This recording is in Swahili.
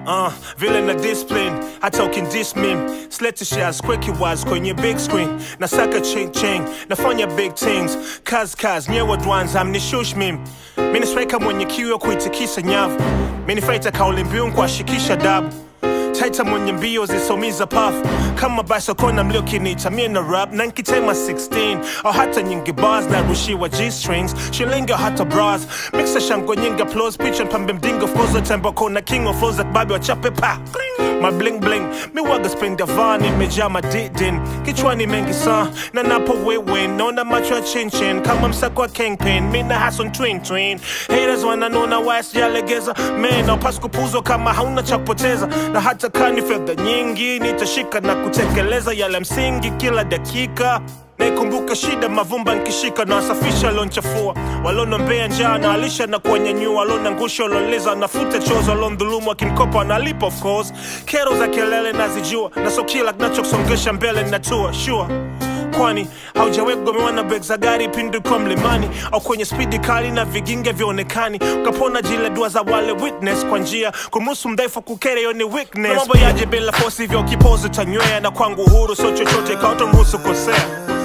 uh, vile na discipline hata ukindis mim slete shares kweki waz kwenye big screen nasaka ching ching nafanya big things kaz kaz nyewe dwanza amnishush mim minisweka mwenye kiu ya kuitikisa nyavu minifaita kauli mbiu nkuashikisha dabu taita mwenye mbio zisomiza pafu kama basokona mliokinita mie na rap na nkitema 16 au hata nyingi bars na rushiwa g-strings shilingi au hata bras mixa shango nyingi applause picha mpambe mdingo flows tembo kona king of flows babi wachape pa my bling bling mi waga spring davani imejaa madidin kichwani mengi sa na napo wewe naona macho ya chinchin kama msako wa kingpin mi na hason twin twin haters wananona west yalegeza man aupas kupuzwa kama hauna cha kupoteza na hata kani fedha nyingi nitashika na kutekeleza yale msingi kila dakika naikumbuka shida mavumba nkishika na wasafisha lonchafua walonombea njaa na alisha na kuwanyanyua walonangusha waloleza nafuta chozo walondhulumu akinkopa wanalipa of course kero za kelele nazijua na so kila kinachosongesha mbele natua sure kwani haujawahi kugomewa na beg za gari pindi kwa mlimani au kwenye spidi kali na viginge vyaonekani ukapona jile dua za wale witness kwa njia kumruhusu mdhaifu kukere hiyo ni weakness mambo yaje bila fosi hivyo kipozi tanywea na kwangu uhuru sio chochote kaotomruhusu kosea